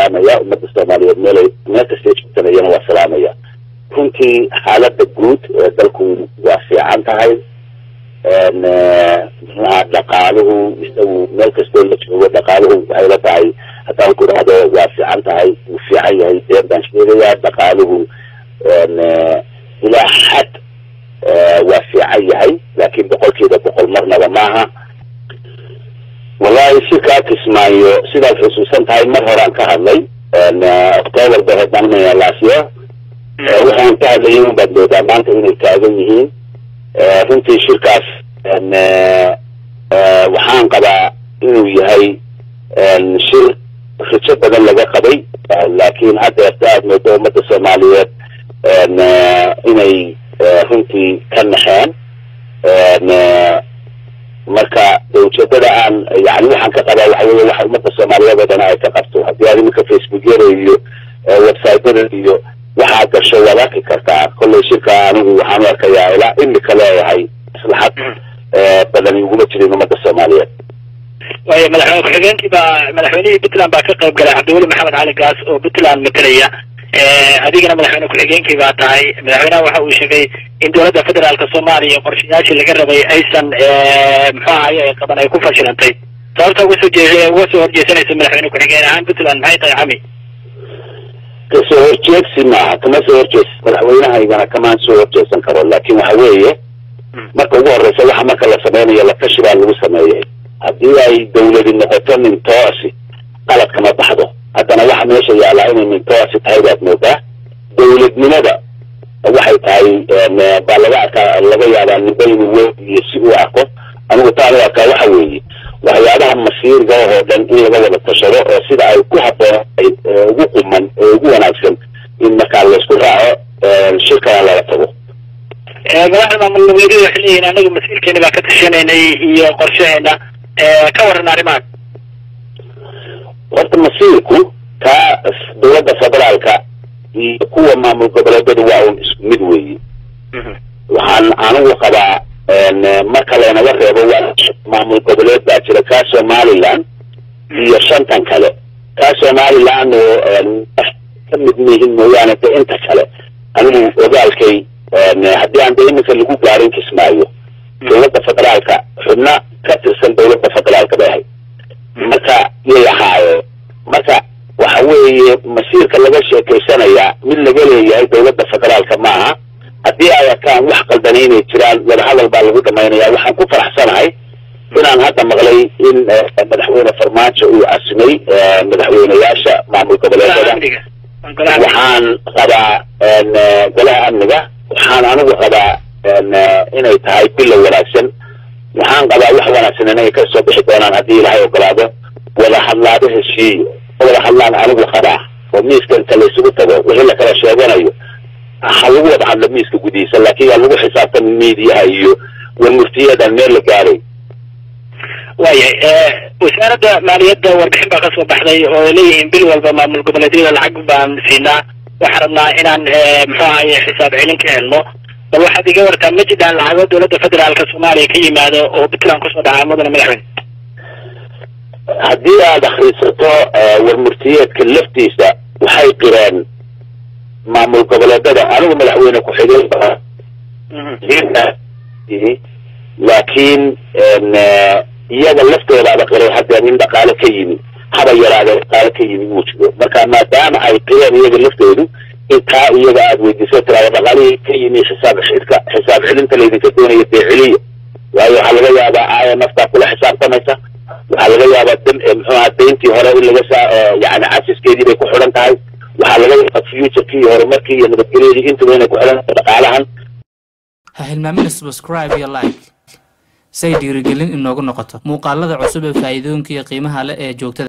salaamaya ummadda soomaaliyeed meelay meel kastay joogtanayana waa salaamaya runtii xaaladda guud ee dalku waa fiican tahay muxuaha dhaqaaluhu isagu meel kastoo la joogo dhaqaaluhu waxay la tahay haddaan ku dhahdo waa fiican tahay wuu fiican yahay been baan sheegayaa dhaqaaluhu ilaa xad waa fiican yahay laakiin boqolkiiba boqol marnaba maaha wallahi shirkaa kismaayo sidaad xusuusan tahay mar horaan ka hadlay octoobar bay hayd maanimaya laasiya waxaan ka hadlayay un baad moodaa maanta inay taagan yihiin runtii shirkaas waxaan qabaa inuu yahay shir rajo badan laga qabay laakiin haddeerta aad moodo ummadda soomaaliyeed inay runtii ka naxeen marka de ujeedada aan yani waxaan ka qabaa waxa weye waxa ummadda soomaaliyeed oo dhan ay ka qabto haddii aad iminka facebookyada iyo websiteyada iyo waxaa gasho waad arki kartaa kollay shirka anigu waxaan u arkayaa ilaa imika leeyahay maslaxad badani uguma jirin ummadda soomaaliyeed waayo madaxweyne ku-xigeenkii baa madaxweynihii puntland baa ka qayb galay cabdiweli maxamed cali gaas oo puntland matalaya adigana madaxweyne ku-xigeenkii baa tahay madaxweynaha waxa uu sheegay in dowladda federaalka soomaaliya qorshayaashii laga rabay aysan muxuu ahaye qaban ay ku fashilantay sababta uga soo jee uga soo horjeesanaysa madaxweyne ku-xigeen ahaan puntland maxay tahay cami kasoo horjeedsi maaha kama soo horjees madaxweynahaygana kamaan soo horjeesan karo laakin waxa weeye marka ugu horeysa waxa marka la sameynayo latashi baa lagu sameeyay haddii ay dawladi noqoto mintoosi qalad kama baxdo haddana waxa meesha yaallaa inay mintoosi tahay baad moodaa dawladnimada waxay tahay baa laga arkaa laga yaabaa nimba inuu weyn iyo si uu arko anigu taan u arkaa waxa weeye waxyaabaha masiirga oo dhan in laga wada tashado oo sida ay ku habboonay ugu quman ee ugu wanaagsan in markaa laysku raaco shirkana laga tago madaxda maamul goboleedyada waxay leeyihin anagu masiirkeena baa ka tashanaynay iyo qorshaheena ka waran arrimahan horta masiirku kaa dowladda federaalka iyo kuwa maamul goboleedyadu waa un isku mid weeye waxaan anigu qabaa marka laynaga reebo waa maamul goboleed baa jira kaa somaliland iyo shantan kale kaa somaliland oo ka mid mihin mooyaane de inta kale anigu ogaalkay haddii aan de iminka lagu gaarin kismaayo dowladda federaalka xubno ka tirsan dowladda federaalka bay ahayd marka yay ahaayeen marka waxa weeye masiirka laga sheekaysanayaa mid laga leeyahay dowladda federaalka maaha haddii ay arkaan wax qaldanay inay jiraan wadahadal baa lagu dhamaynaya waxaan ku faraxsanahay inaan hadda maqlay in madaxweyne farmaajo uu casimay madaxweyneyaasha maamul goboleedada waxaan qabaa golaha amniga waxaan anigu qabaa inay tahay bilow wanaagsan waxaan qabaa wax wanaagsan inay ka soo bixi doonaan haddii ilaahay ogolaado wada hadlaado heshiiyo wada hadlaan anigu qabaa oo miiska inta laysugu tago wixii lakala sheeganayo ha lagu wada hadlo miiska gudihiisa laakiin yaa lagu xisaabtami miidiyaha iyo warmurtiyadan meel la gaaray waayahay wasaaradda maaliyadda warbixin baa kasoo baxday oo ay leeyihiin bil walba maamul goboleedyada lacag baan siinaa waxaan rabnaa inaan muxuu ahaye xisaab celin ka helno bal waxaad iga wartaa ma jiraan lacago dowladda federaalka soomaaliya ka yimaado oo puntland kusoo dhacaa mudane madaxweyne haddii aad akrisato warmurtiyeedka laftiisa waxay qireen maamul goboleedada anigu madaxweyne ku-xigeen laakiin iyaga laftoodaaba qiray haddee nin dhaqaale ka yimi haba yaraade dhaqaale ka yimi uu jiro marka maadaama ay qireen iyaga laftoodu intaa iyaga aada weydiiso tiraada dhaqaalihii ka yimi xisaab xidka xisaab celinta laydinka doonaya dee celiya waayo waxaa laga yaabaa i m f baa kula xisaabtamaysa waxaa laga yaabaa dan muxuaha dayntii hore in laga saa yani casiskeedii bay ku xidhan tahay waxaa laga yaabaa futurkii iyo horumarkii iyo nabadgelyadii intuba inay ku xidhan tahay dhaqaalahan ha hilmaamina subscribe iyo like say dhiirigelin inoogu noqoto muuqaalada cusub ee faa'iidooyinka iyo qiimaha leh ee joogtada